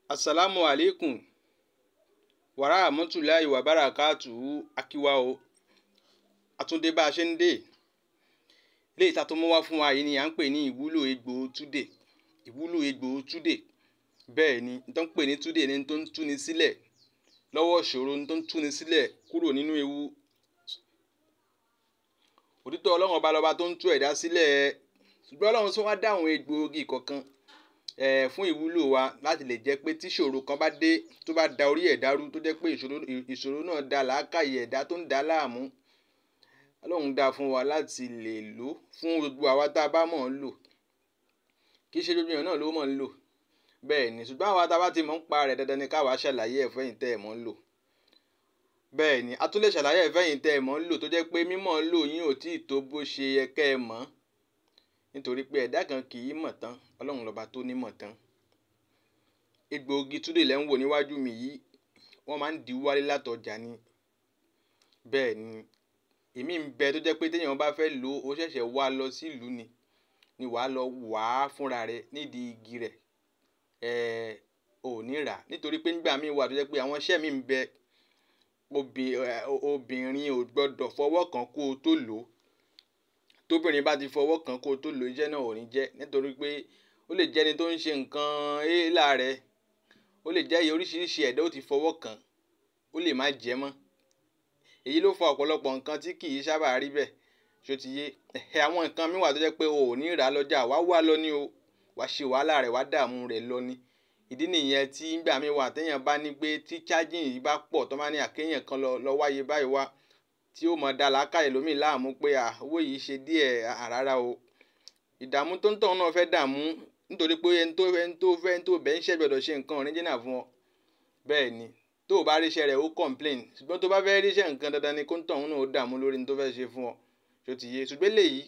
asalaamu aleykum wàràhàmọ́tòláì wàbárakàtù akíwá o àtúndé bá a ṣe ń dé léyìí tá a tó mú wá fún wa yìí ni à ń pè ní ìwúlò egbò túdè ìwúlò egbò túdè bẹ́ẹ̀ ni n tó ń pè ní túdè ní tó ń túni sílẹ̀ lọ́wọ́ ìṣòro ní tó ń túni sílẹ̀ kúrò nínú ewu òtítọ́ ọlọ́run ọba lọ́ba tó ń tú ẹ̀dá sílẹ̀ ṣùgbọ́n ọlọ́run tó wá dá àwọn egbòogi kọ̀ọ̀kan eh, fún ìwúlò wa láti lè jẹ́ pé tíṣòro kan bá dé tó bá da orí ẹ̀dá rú tó jẹ́ pé ìṣòro ìṣòro náà da làákàyè ẹ̀dá tó ń dá láàmú ọlọ́run dá fún wa láti lè lò fún gbogbo àwa tá a bá mọ̀ ń lò kì í ṣe gbogbo èèyàn náà ló mọ̀ ń lò bẹ́ẹ̀ ni ṣùgbọ́n àwa tá a bá ti mọ̀ ń pa rẹ̀ dandan ni káwa ṣàlàyé ẹ̀ fẹ́yìn tẹ́ ẹ̀ mọ̀ ń lò bẹ́ẹ̀ ni a tún lè ṣàlàyé ẹ̀ fẹ́yìn tẹ́ ẹ̀ mọ̀ ń lò tó jẹ́ pé mímọ̀ ń lò yín ò tí ì tó bó ṣe yẹ kẹ́ ẹ mọ̀ nítorí pé ẹ̀dá kan kì í mọ̀ tán ọlọ́run lọ́ba tó ní mọ̀ tán egbòogi túdè lẹ́ ń wò níwájú mi yìí wọ́n máa ń di wálé látọjà ni bẹ́ẹ̀ ni èmi ń bẹ tó jẹ́ pé téèyàn bá fẹ́ lò ó ṣẹ̀ṣẹ̀ wá lọ sílùú ni ni wàá lọ wà á fúnra rẹ nídìí igi rẹ̀ ẹ̀ ò ní rà nítorí pé nígbà míì wà tó jẹ́ pé àwọn iṣẹ́ mi ń bẹ obìnrin ò gbọ́dọ̀ fọwọ́ kàn kó o tó lò ó tóbìnrin bá ti fọwọ́ kàn kó o tó lò iṣẹ́ náà ò ní jẹ́ nítorí pé ó lè jẹ́ni tó ń ṣe nǹkan éèlà rẹ̀ ó lè jẹ́ oríṣiríṣi ẹ̀dá ó ti fọwọ́ kàn ó lè má jẹ́ mọ́ èyí ló fa ọ̀pọ̀lọpọ̀ nǹkan tí kì í sábà rí bẹ́ẹ̀ ṣó ti yé ẹ̀ àwọn nǹkan mi wà tó jẹ́ pé o ò ní rà á lọ́jà wá wá lọ ní o wá ṣe wàhálà rẹ̀ wá dààmú rẹ̀ lọ ní ìdí nìyẹn tí ngbà mi wà téèyàn bá ní pé tí charging yìí bá pọ̀ tó máa ní àkéèyàn kan lọ wáyé báyìí wá tí ó mọ̀ dá làákàyè lómi láàmú pé owó yìí ṣe díẹ̀ àràrà o ìdààmú tó ń tọ̀ náà fẹ́ dààmú nítorí pé ẹni tó ẹni tó fẹ́ ẹni tó bẹ́ẹ̀ ń ṣẹ́ gbọ́dọ̀ ṣe nǹkan ọ̀rìnjìnà fún ọ bẹ́ẹ̀ ni tó o bá ríṣẹ́ rẹ̀ ó complain ṣùgbọ́n tó bá fẹ́ ríṣẹ́ nǹkan dandan ni kó ń tọ̀hún náà ó dààmú lórí ní tó fẹ́ ṣe fún ọ ṣó ti yé ṣùgbọ́n léyìí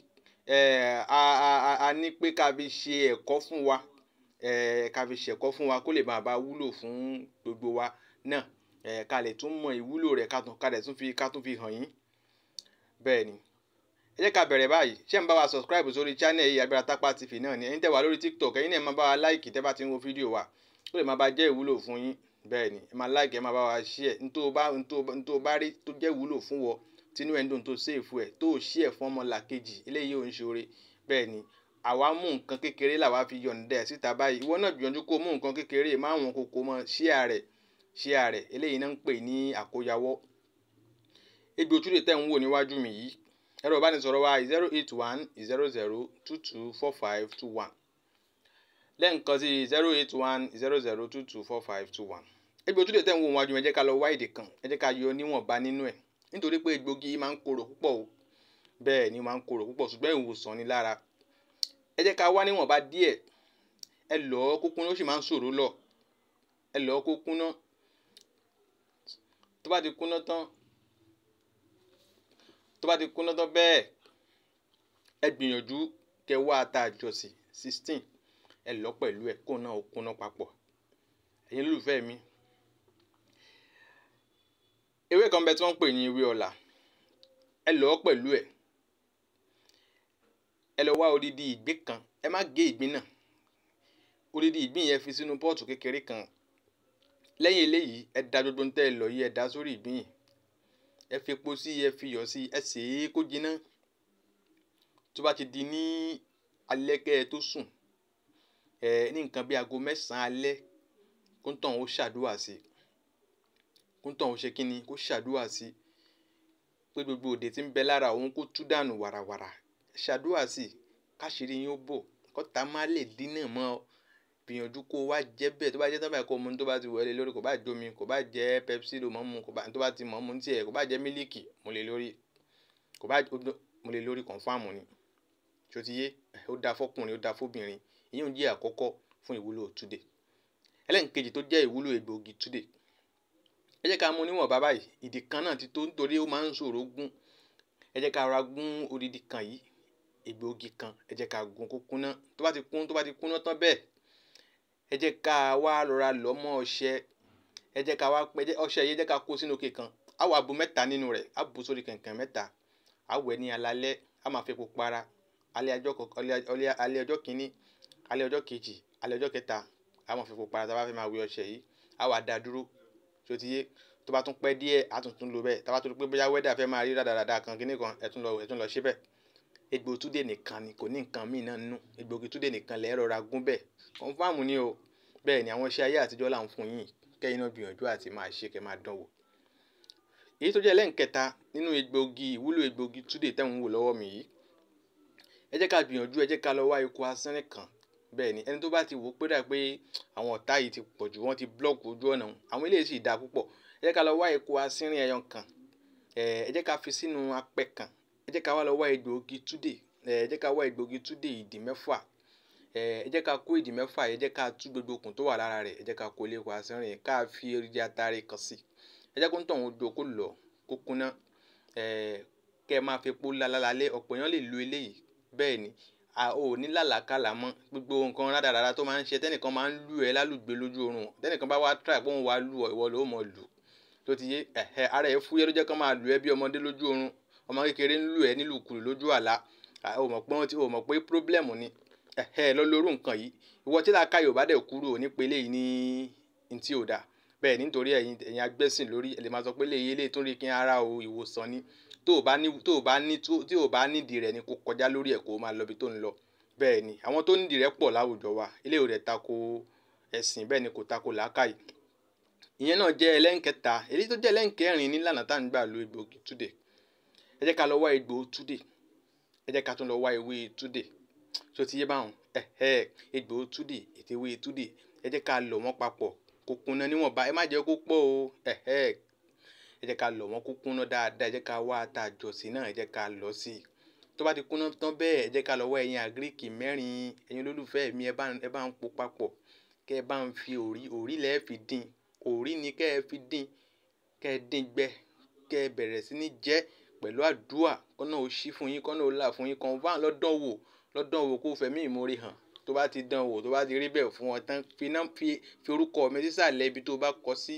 a ní pé ká fi ṣe ẹ̀kọ́ fún wa ká fi ṣẹ̀kọ́ fún wa kó lè máa bá wúlò fún gbogbo wa náà ká lè tún mọ ìwúlò rẹ̀ ká lè tún fi ká tún fi hàn yín bẹ́ẹ̀ ni ẹ jẹ́ ká bẹ̀rẹ̀ báyìí ṣé ń bá wa subscribe sórí channel yìí Agbára Tápá TV náà ni ẹ̀yin tẹ́ wà lórí TikTok ẹ̀yin náà máa bá wa like tẹ́ bá ti ń wo fídíò wa ó lè máa bá jẹ́ ìwúlò fún yín bẹ́ẹ̀ ni ẹ máa like ẹ máa bá wa share ntó bá ntó bá rí tó jẹ́ ìwúlò fún wọ tínú ẹ̀ ń dùn tó save ẹ̀ tó share fún ọmọ làkejì eléyìí ò ń ṣoore bẹ́ẹ̀ ni àwa mú nǹkan kékeré làwa fi yọ̀ǹda ẹ̀ síta báyìí ìwọ náà gbìyànjú kó mú nǹkan kékeré má wọn kókó mọ́ share rẹ̀ share rẹ̀ eléyìí náà ń pè ní àkóyawọ́ egbò túdè tẹ́ ń wò níwájú mi yìí ẹ̀rọ ìbánisọ̀rọ̀ wa zero eight one zero zero two two four five two one lẹ́ǹkan sí zero eight one zero zero two two four five two one egbò túdè tẹ́ ń wò níwájú mi ẹ jẹ́ ká lọ wá èdè kan ẹ jẹ́ ká yọ níwọ̀nba nínú ẹ̀ nítorí pé egbògi máa ń korò púpọ̀ o bẹ́ẹ̀ ni máa ń korò púpọ̀ ṣùgbọ́n ìwòsàn ni lára ẹ jẹ́ ká wá níwọ̀nba díẹ̀ ẹ lọ́ kó kúná ó sì máa ń ṣòro lọ ẹ lọ́ kó kúná tó bá ti kúná tán tó bá ti kúná tán bẹ́ẹ̀ ẹ gbìyànjú kẹ wá ata àjọsí sixteen ẹ lọ pẹ̀lú ẹ kó náà ó kúná papọ̀ ẹ̀yin olùfẹ́ mi ewé kan bẹ tí wọ́n ń pè ní ewé ọ̀là ẹ lọ pẹ̀lú ẹ ẹ lọ wá odidi ìgbín kan ẹ má gé ìgbín náà odidi ìgbín yẹn fi sínú pọ́ọ̀tù kékeré kan lẹ́yìn eléyìí ẹ da gbogbo ntẹ́ ẹ lọ yìí ẹ da sórí ìgbín yìí ẹ fi epo sí ẹ fi iyọ̀ sí ẹ sè é kó jiná tó bá ti di ní alẹ́ kẹ́ ẹ tó sùn ẹ ní nǹkan bí aago mẹ́sàn-án alẹ́ kó ń tàn ó ṣàdúrà sí kó ń tàn ó ṣe kínni kó ṣàdúrà sí pé gbogbo òde tí ń bẹ lára òun kó tú dànù wàràwàrà ṣàdúrà sí káṣírí yín ó bò kọ́ta má lè dínà mọ́ ọ gbìyànjú kó wá jẹ́ bẹ́ẹ̀ tó bá jẹ́ tán báyìí kó mu tó bá ti wọlé lórí kò bá jomi kò bá jẹ́ pepsi ló mọ́ mu kò bá tó bá ti mọ́ mu tiẹ̀ kò bá jẹ́ mílíkì mo lè lórí kò bá mo lè lórí kọ̀ǹfàmù ni ṣó ti yé ó dáa fọkùnrin ó dáa fóbìnrin ìyẹn ò jẹ́ àkọ́kọ́ fún ìwúlò túdè ẹlẹ́nkejì tó jẹ́ ìwúlò egbòogi túdè ẹ jẹ́ ká mú níwọ̀n bàbá yìí ìdí kan náà ti tó nítorí ó máa ń ṣòro gún ẹ jẹ́ ká ra gún odidi kan yìí egbòogi kan ẹ jẹ́ ká gún kó kúná tó bá ti kún tó bá ti kúná tán bẹ́ẹ̀ ẹ jẹ́ ká wá rọra lọ́ mọ́ ọṣẹ ẹ jẹ́ ká wá pẹ́ ọṣẹ yìí ẹ jẹ́ ká kó sínú òkè kan á wà bu mẹ́ta nínú rẹ̀ á bu sórí kẹ̀kẹ́ mẹ́ta á wẹ̀ ní alalẹ́ á máa fi epo para alẹ́ ọjọ́ alẹ́ ọjọ́ kìíní alẹ́ ọjọ́ kejì alẹ́ ọjọ́ kẹta a máa fi epo para tá a bá fẹ́ máa wẹ ọṣẹ yìí a wà dá dúró ṣó ti yé tó bá tún pẹ́ díẹ̀ a tún tún lò bẹ́ẹ̀ tá a bá tún rí pé bóyá wẹ́dà fẹ́ máa rí dáadáa kan kíní kan ẹ̀ tún lọ ẹ̀ tún lọ ṣe bẹ́ẹ̀ egbò túdé nìkan ni kò ní nǹkan míì náà nínú egbògi túdé nìkan lẹ́ẹ̀ rọra gún bẹ́ẹ̀ kọ́nfàmù ni o bẹ́ẹ̀ ni àwọn iṣẹ́ ayé àtijọ́ là ń fún yín kẹ́yìn náà gbìyànjú àti máa ṣe kẹ́ máa dánwò èyí tó jẹ́ lẹ́ǹkẹta nínú egbògi ìwúlò egbògi túdé tẹ́hún wò lọ́wọ́ mi yìí ẹ jẹ́ ká gbìyànjú ẹ jẹ́ ká lọ wá eku asínrín kan bẹ́ẹ̀ ni ẹni tó bá ti wò ó pé dà pé àwọn ọ̀tá yìí ti pọ̀jù wọ́n ti blọ́ọ̀kì ojú ọ̀nà àwọn eléyìí sì dáa púpọ̀ ẹ jẹ́ ká lọ wá eku asínrín ẹyọ kan ẹ jẹ́ ká fi sínú apẹ kan ẹ jẹ́ ká wá lọ wá egbògi túdé ẹ jẹ́ ká wá egbògi túdé ìdí mẹ́fà ẹ jẹ́ ká kó ìdí mẹ́fà ẹ jẹ́ ká tú gbogbo okùn tó wà lára rẹ̀ ẹ jẹ́ ká kó lé eku asínrín ká fi erigi atare kan sí ẹ jẹ́ kó ń tọ̀hún ojú kó lọ kó kúná kẹ́ ẹ máa fi epo lálálálẹ́ ọ̀pọ̀ èèyàn lè lo eléyìí bẹ́ẹ̀ ni a ò ní làlàkàlà mọ́ gbogbo nǹkan rádaràda tó máa ń ṣe tẹ́nìkan máa ń lù ẹ́ lálùgbé lójú oorun tẹ́nìkan bá wá tíráì pé òun wá lù ọ́ ìwọ ló mọ̀ lù tó ti yé ẹ̀hẹ́ ara ẹ̀ fúyẹ́ ló jẹ́ kán máa lù ẹ́ bí ọmọdé lójú oorun ọmọ kékeré ń lù ẹ́ nílùkulù lójú àlá ò mọ̀ pé ò mọ̀ pé pírọ́blẹ̀mù ni ẹ̀hẹ́ lọ lórú nǹkan yìí ìwọ tí làákà yóò bá dẹ̀ kúrò ní pélé yìí ní ntí ò dáa bẹ́ẹ̀ nítorí ẹ̀yin ẹ̀yin agbẹ́sìn lórí ẹ̀ lè máa sọ pé lè yé lè tún rí kí ara o ìwòsàn ni tó o bá ní tó o bá ní tí o bá nídìí rẹ̀ ni kó kọjá lórí ẹ̀ kó o máa lọ ibi tó ń lọ bẹ́ẹ̀ ni àwọn tó nídìí rẹ̀ pọ̀ láwùjọ wa ilé ò rẹ̀ tako ẹ̀sìn bẹ́ẹ̀ ni kò tako làákàyè ìyẹn náà jẹ́ ẹlẹ́nkẹta èyí tó jẹ́ ẹlẹ́nkẹrin nílànà tá à ń gbà lo egbògi túdè ẹ jẹ́ ká lọ wá egbò túdè ẹ jẹ́ ká tún lọ wá ewé túdè tó ti yé báwọn ẹ̀hẹ́ egbò túdè ètò ewé túdè ẹ jẹ́ ká lọ̀ wọ́n papọ̀ kó kúnná níwọ̀nba ẹ má jẹ́ kó pọ̀ o ẹ̀hẹ́ ẹ jẹ́ ká lọ̀ wọ́n kó kúnná dáadáa ẹ jẹ́ ká wá ata àjọsí náà ẹ jẹ́ ká lọ sí i tó bá ti kúnná tán bẹ́ẹ̀ ẹ jẹ́ ká lọ wá ẹyin àgíríkì mẹ́rin ẹyin olólùfẹ́ mi ẹ bá ẹ bá ń po papọ̀ kẹ́ ẹ bá ń fi òrí òrí lẹ́ẹ̀ fi dín òrí ni kẹ́ ẹ fi dín kẹ́ ẹ dín gbẹ kẹ́ ẹ bẹ̀rẹ̀ sí ní jẹ pẹ̀lú àdúà kọ́nà ó ṣí fún yín kọ́nà ó là fún yín kan bá lọ́dọ̀ wò lọ́dọ̀ wò kó fẹ̀mí ìmoore hàn tó bá ti dán wò tó bá ti rí bẹ́ẹ̀ fún ọ tán fi náà fi fi orúkọ mi sísàlẹ̀ ibi tó bá kọ sí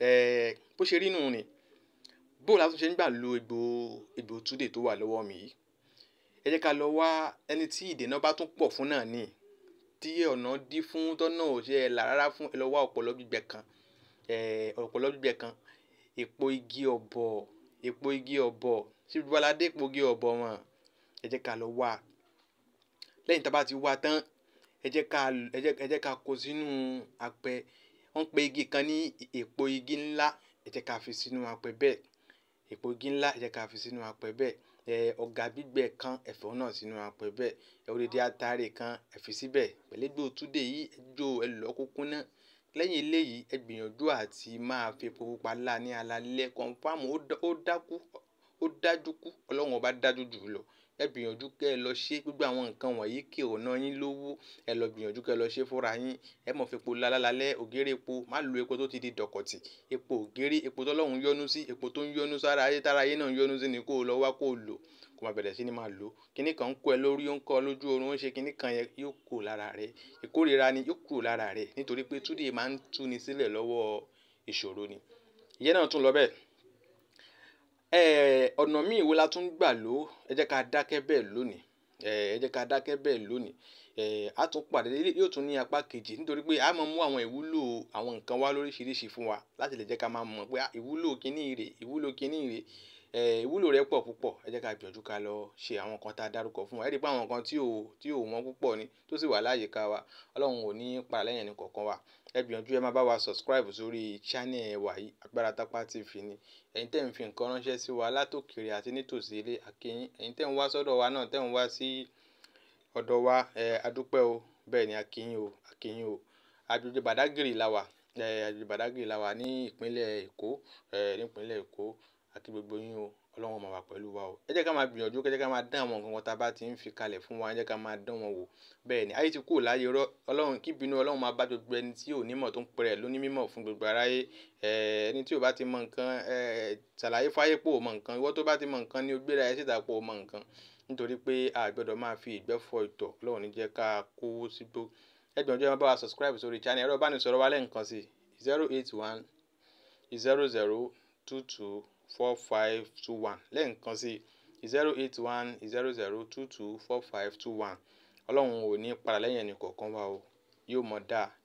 bó ṣe rí nù ni bó la tún ṣe ń gbà lo egbò egbò túdè tó wà lọ́wọ́ mi yìí ẹ jẹ́ ká lọ wá ẹni tí ìdènà bá tún pọ̀ fún náà ní tí ọ̀nà dí fún tọ́nà ò ṣe là rárá fún ẹ lọ wá ọ̀pọ̀lọ́ gbígbẹ kan ọ̀pọ̀lọ́ gbígbẹ kan èpo igi ọ̀bọ̀ èpo igi ọ̀bọ̀ ṣé gbogbo aládé èpo igi ọ̀bọ̀ wọn ẹ jẹ́ ká lọ wá lẹ́yìn tá a bá ti wá tán ẹ jẹ́ ká ẹ jẹ́ ká kó sínú apẹ wọ́n pe igi kan ní èpo igi ńlá ẹ jẹ́ ká fi sínú apẹ bẹ́ẹ̀ èpo igi ńlá ẹ jẹ́ ká fi sínú apẹ bẹ́ẹ̀ ẹ ọ̀gá gbígbẹ kan ẹ̀fọ́ náà sínú apẹ bẹ́ẹ̀ ẹ òdìdí atare kan ẹ fi síbẹ̀ pẹ̀lẹ́gbẹ́ òtúndé yìí ẹ jó ẹ lọ́ kúkú náà lẹ́yìn eléyìí ẹ gbìyànjú àti máa fi epo pupa lá ní alalẹ́ kọ̀ǹfàmù ó dákú ó dájú kú ọlọ́run ọba dájú jù lọ ẹ gbìyànjú kẹ ẹ lọ ṣe gbogbo àwọn nǹkan wọ̀nyí kí ọ̀nà yín lówó ẹ lọ gbìyànjú kẹ ẹ lọ ṣe fúnra yín ẹ mọ̀ fi epo lálálálẹ́ ògèrè epo má lo epo tó ti di dọ̀kọ̀tì epo ògèrè epo tọ́lọ́run yọ́nú sí epo tó ń yọ́nú sára ayé tára ayé náà ń yọ́nú sí ni kó o lọ wá kó o lò kó máa bẹ̀rẹ̀ sí ni máa lò kíní kan ń kó ẹ lórí ó ń kọ́ lójú oorun ó ń ṣe kíní kan yẹn yóò kúrò lára rẹ ìkórira ni yóò kúrò lára rẹ nítorí pé túdé máa ń túni sílẹ̀ lọ́wọ́ ìṣòro ni ìyẹn náà tún lọ bẹ́ẹ̀ ọ̀nà míì wo la tún gbà lò ẹ jẹ́ ká dákẹ́ bẹ́ẹ̀ lónìí ẹ jẹ́ ká dákẹ́ bẹ́ẹ̀ lónìí a tún pàdé yóò tún ní apá kejì nítorí pé a máa mú àwọn ìwúlò àwọn nǹkan wá lóríṣiríṣi fún wa láti lè jẹ́ ká máa mọ̀ pé ìwúlò kíní rè ìwúlò kíní rè ìwúlò rẹ̀ pọ̀ púpọ̀ ẹ jẹ́ ká gbìyànjú ká lọ ṣe àwọn nǹkan tá a dárúkọ fún wa ẹ rí i pé àwọn nǹkan tí ò tí ò wọ́n púpọ̀ ni tó sì wà láyìíká wa ọlọ́run ò ní para lẹ́yìn ẹni kọ̀ọ̀kan wa ẹ gbìyànjú ẹ máa bá wa subscribe sórí channel wa yìí Agbára Tápá TV ni ẹ̀yin tẹ́ ń fi nǹkan ránṣẹ́ sí wa látòkèrè àti nítòsí ilé àkíyín ẹ̀yin tẹ́ ń wá sọ́dọ̀ wa náà tẹ́ ń wá sí ọ̀dọ̀ wa ẹ adúpẹ́ o bẹ́ẹ̀ ni àkíyín o àkíyín o àjòjì Bàdágìrì la wà ẹ àjòjì Bàdágìrì la wà ní ìpínlẹ̀ Èkó ẹ nípínlẹ̀ Èkó àti gbogbo yín o ọlọ́run máa wà pẹ̀lú wa o ẹ jẹ́ ká máa gbìyànjú ẹ jẹ́ ká máa dán àwọn nǹkan kan tá a bá ti ń fi kalẹ̀ fún wa ẹ jẹ́ ká máa dán wọn wò bẹ́ẹ̀ ni ayé ti kúrò láyé rọ ọlọ́run kí ìbínú ọlọ́run máa bá gbogbo ẹni tí ò nímọ̀ tó ń pẹ̀rẹ̀ lóní mímọ̀ fún gbogbo aráyé ẹni tí ò bá ti mọ nǹkan ṣàlàyé fáyé pò mọ nǹkan ìwọ tó bá ti mọ nǹkan ni ó gbéra ẹ síta pò mọ nǹkan nítorí pé a gbọ́dọ̀ máa fi ìgbẹ́ fọ ìtọ̀ ọlọ́run ní jẹ́ ká kówó sígbó ẹ gbìyànjú ẹ máa bá wa subscribe sórí channel ẹ̀rọ ìbánisọ̀rọ̀ wa lẹ́ǹkan sí zero eight one zero zero two two four five two one lẹ́ẹ̀kan sí zero eight one zero zero two two four five two one ọlọ́run ò ní padà lẹ́yìn ẹnì kọ̀ọ̀kan wa o yóò mọ̀ dáa